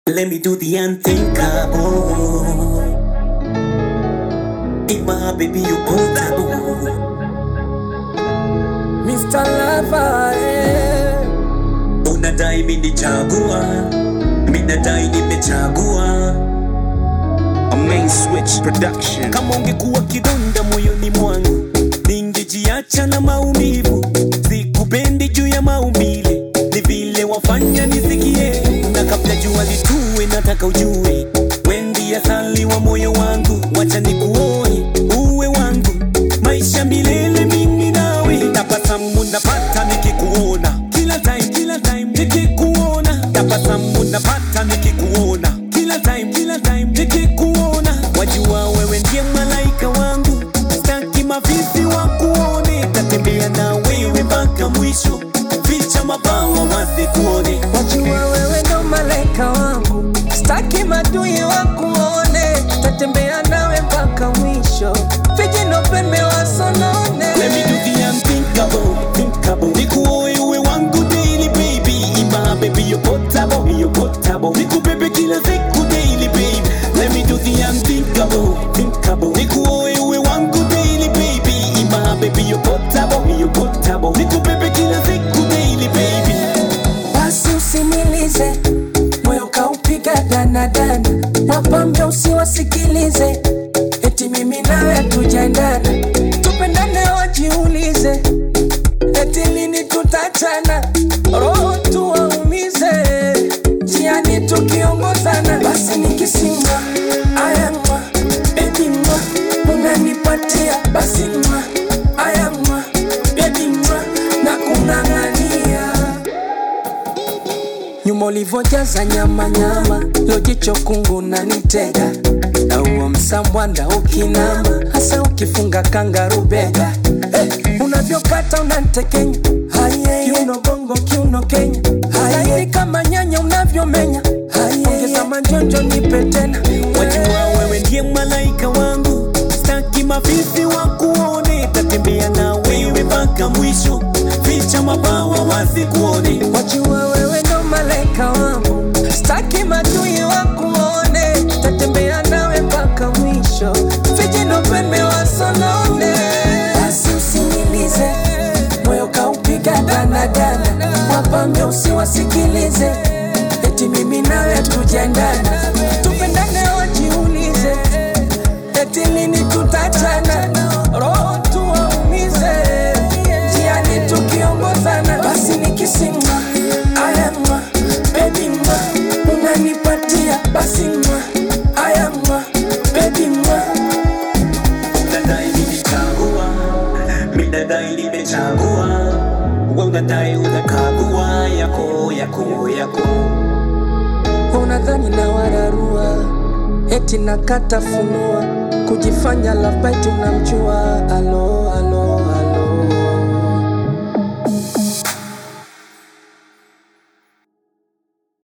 Let me do the unthinkable. In my baby, you portable. Mr. Lover, eh. Unadai minichagua, minadai nimechagua. A main switch production. Kama ungekuwa kidonda moyoni mwangu, ningejiacha na maumivu. Sikupendi juu ya maumbile, ni vile wafanya nisikie. Na kabla jua litue, nataka ujue, wendi asali wa moyo wangu. Wacha nikuoe, uwe wangu, maisha milele, mimi nawe. Tabasamu napata nikikuona, kila time, kila time nikikuona. Tabasamu napata nikikuona, kila time, kila time nikikuona. Wajua wewe ndiye malaika wangu, staki mavizi wa kuone. Tatembea na wewe mpaka mwisho, ficha mabawa wasikuone. Wajua wewe ndo malaika wangu, staki madui wakuone, tatembea nawe mpaka mwisho, vijino pembe wasonone. Let me do the unthinkable, thinkable. Nikuoe uwe wangu daily baby. Ima baby you potable, you potable. Nikubebe kila siku daily baby. Let me do the unthinkable, thinkable. Nikuoe uwe wangu daily baby. Ima baby you potable, you potable. Nikubebe kila siku daily baby. Basi usimilize moyo kaupiga danadana, wapambe usiwasikilize, eti mimi nawe hatujaendana, tupendane wajiulize, eti lini tutachana, roho tuwaumize, njiani tukiongozana, basi nikisimwa ayamwa bebi mwa unanipatia basi mwa ayamwa bebi mwa na kung'ang'ania nyuma ulivyojaza nyama nyama, lojicho kungu na nitega na uo msambwanda ukinama, hasa ukifunga kangaru bega eh, unavyokata unantekenya Haye, kiuno bongo kiuno Kenya Haye, kama nyanya unavyomenya Haye, ongeza manjonjo nipe tena Wajua wewe ndiye malaika wangu, staki mavizi wa kuone. Tatembea na wewe mpaka mwisho, ficha mabawa wasikuone. Wajua wewe ndo malaika wangu, staki madui wakuone, tatembea nawe mpaka mwisho, vijino pembe wasonone. Basi usinilize, moyo kaupiga danadana, wapambe usiwasikilize, eti mimi nawe tujaendana, tupendane wajiulize, eti lini tutachana, roho tuwaumize, njiani tukiongozana, basi nikisimwa ayamwa bebi mwa unanipatia basi mwa ayamwa bebi mwa Unadai nilichagua, mimi nadai nimechagua. Wewe unadai unakagua yako yako yako. unadhani na wararua eti nakata funua kujifanya love bite unamjua alo